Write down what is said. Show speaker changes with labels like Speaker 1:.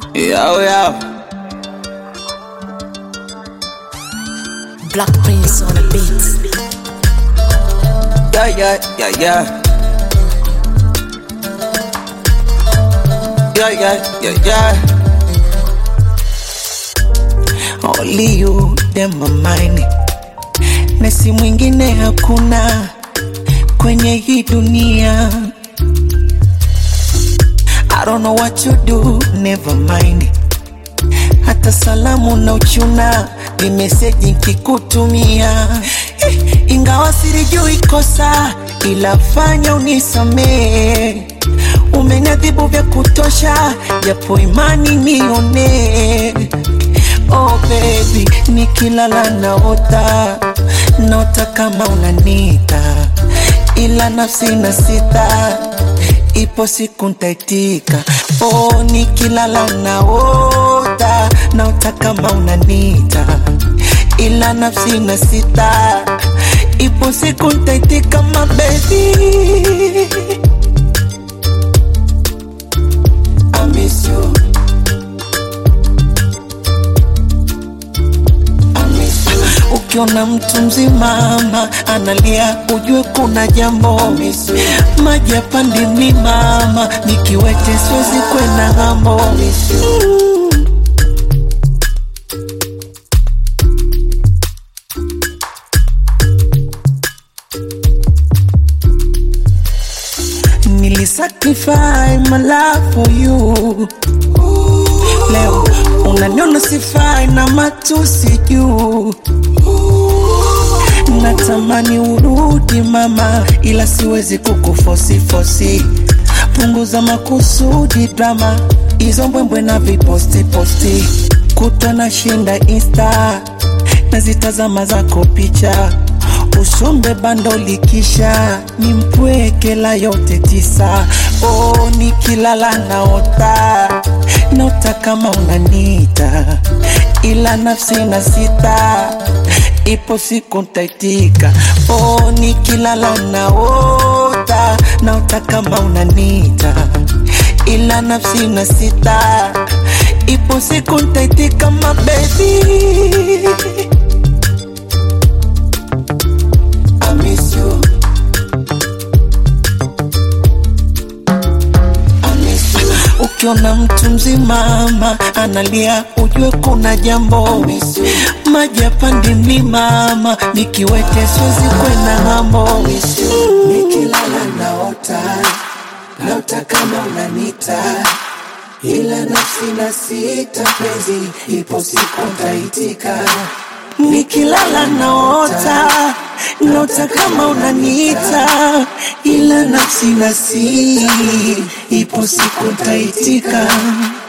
Speaker 1: Yo, yo.
Speaker 2: Black Prince on the beat.
Speaker 1: Yeah, yeah, yeah, yeah. Yeah, yeah, yeah, yeah. Only you, them my mind. Na si mwingine hakuna kwenye hii dunia. I don't know what you do, never mind. Hata salamu na uchuna ni meseji nkikutumia, eh, ingawa silijui kosa, ila fanya unisamee. Umeniadhibu vya kutosha, japo imani nione. Oh baby, nikilala naota, naota kama unanita, ila nafsi na sita ipo siku ntaitika. Oh, nikilala naota, naota kama unanita, ila nafsi na sita, ipo siku ntaitika, my baby. I miss you. I miss you. Ukiona mtu mzima ama analia, ujue kuna jambo. Maji yapandi mi mama, nikiwete siwezi kwenda ng'ambo. Mm. Nilisacrifice my life for you. Leo unaniona sifai na matusi juu. Natamani urudi mama, ila siwezi kukufosi fosi. Punguza makusudi drama, hizo mbwembwe na viposti posti. Kutwa na shinda insta, nazitazama zako picha usombe bando likisha ni mpweke la yote tisa. Oh, nikilala naota naota kama unanita, ila nafsi na sita, ipo siku ntaitika. Oh, nikilala naota naota kama unanita, ila nafsi na sita, ipo siku ntaitika, my baby. I miss you. I miss you. Ukiona mtu mzima ama analia, ujue kuna jambo. Maji yapandi mi mama, nikiwete siwezi kwenda ng'ambo.
Speaker 3: Nikilala naota, naota kama unanita, ila nafsi na sita penzi, ipo siku ntaitika.
Speaker 1: Nikilala naota, naota kama unaniita, ila nafsi na si, ipo siku ntaitika.